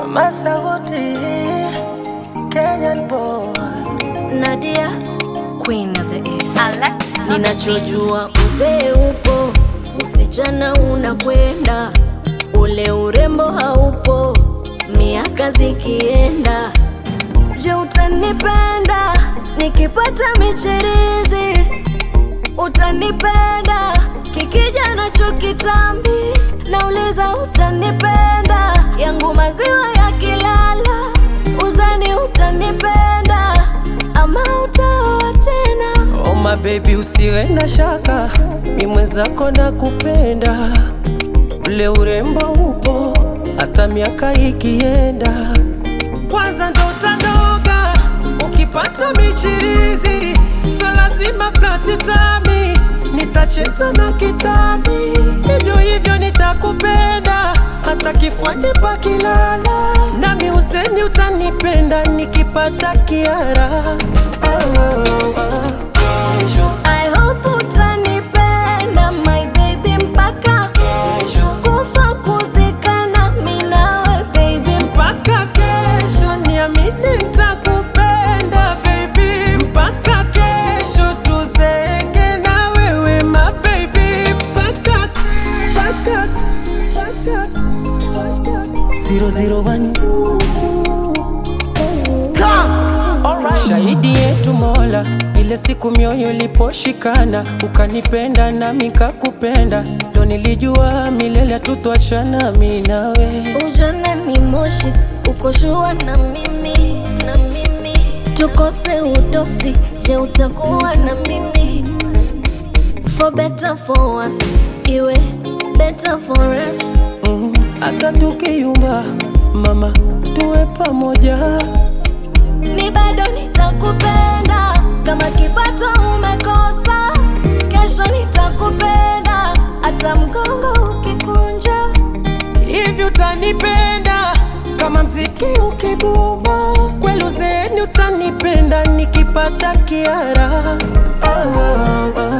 Mama Sauti, Kenyan boy. Nadia, Queen of the East. Alexis on the Ninachojua uzee upo, usichana unakwenda, ule urembo haupo, miaka zikienda. Je, utanipenda nikipata michirizi? Utanipenda kikija nacho kitambi? Nauliza, utanipenda yangu maziwa yakilala? Uzani utanipenda ama utaoa tena? Oh my baby, usiwe na shaka, mi mwenzako na kupenda, ule urembo upo hata miaka ikienda. Kwanza ndo utanoga ukipata michirizi, so lazima flati tami, nitacheza na kitambi, hivyo hivyo nitakupenda hata kifuani pakilala, nami useni utanipenda nikipata kiara oh, oh, oh. I hope utanipenda my baby mpaka kufa kuzikana mi nawe baby mpaka kesho niamini nitakupenda baby mpaka kesho tuzeke na wewe ma baby mpaka mpaka mpaka 001 Shahidi yetu Mola, ile siku mioyo iliposhikana, ukanipenda nami kakupenda, ndo nilijua milele tutwachana mi nawe. ujana ni moshi ukoshua na mimi na mimi tukose utosi je utakuwa na mimi for better for us iwe better for us Mm, hata tukiyumba mama, tuwe pamoja. mi bado nitakupenda kama kipato umekosa kesho nitakupenda hata mgongo ukikunja Hivi utanipenda kama mziki ukiguma, kweli uzeeni utanipenda nikipata kiara. Oh, oh, oh.